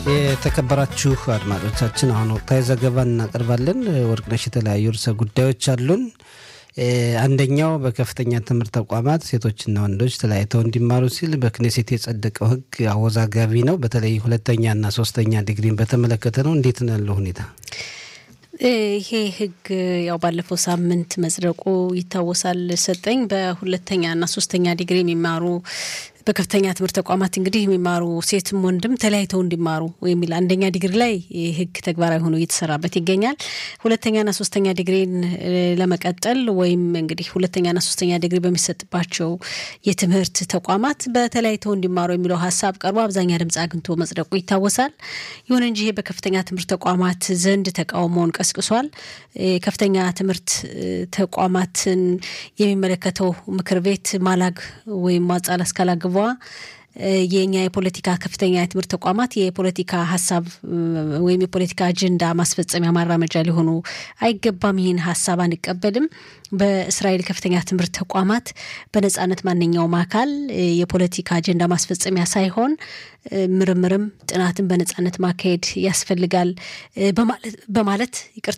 የተከበራችሁ አድማጮቻችን አሁን ወቅታዊ ዘገባ እናቀርባለን። ወርቅነሽ የተለያዩ ርዕሰ ጉዳዮች አሉን። አንደኛው በከፍተኛ ትምህርት ተቋማት ሴቶችና ወንዶች ተለያይተው እንዲማሩ ሲል በክኔሴት የጸደቀው ሕግ አወዛጋቢ ነው። በተለይ ሁለተኛና ሶስተኛ ዲግሪን በተመለከተ ነው። እንዴት ነው ያለው ሁኔታ? ይሄ ህግ ያው ባለፈው ሳምንት መጽደቁ ይታወሳል። ሰጠኝ በሁለተኛና ሶስተኛ ዲግሪ የሚማሩ በከፍተኛ ትምህርት ተቋማት እንግዲህ የሚማሩ ሴትም ወንድም ተለያይተው እንዲማሩ የሚል አንደኛ ዲግሪ ላይ ህግ ተግባራዊ ሆኖ እየተሰራበት ይገኛል። ሁለተኛና ሶስተኛ ዲግሪን ለመቀጠል ወይም እንግዲህ ሁለተኛና ሶስተኛ ዲግሪ በሚሰጥባቸው የትምህርት ተቋማት በተለያይተው እንዲማሩ የሚለው ሀሳብ ቀርቦ አብዛኛ ድምፅ አግኝቶ መጽደቁ ይታወሳል። ይሁን እንጂ ይሄ በከፍተኛ ትምህርት ተቋማት ዘንድ ተቃውሞውን ቀስቅሷል። ከፍተኛ ትምህርት ተቋማትን የሚመለከተው ምክር ቤት ማላግ ወይም ማጻል አስካላግቧ የኛ የፖለቲካ ከፍተኛ የትምህርት ተቋማት የፖለቲካ ሀሳብ ወይም የፖለቲካ አጀንዳ ማስፈጸሚያ ማራመጃ ሊሆኑ አይገባም። ይህን ሀሳብ አንቀበልም። በእስራኤል ከፍተኛ ትምህርት ተቋማት በነጻነት ማንኛውም አካል የፖለቲካ አጀንዳ ማስፈጸሚያ ሳይሆን ምርምርም ጥናትን በነጻነት ማካሄድ ያስፈልጋል በማለት ይቅርታ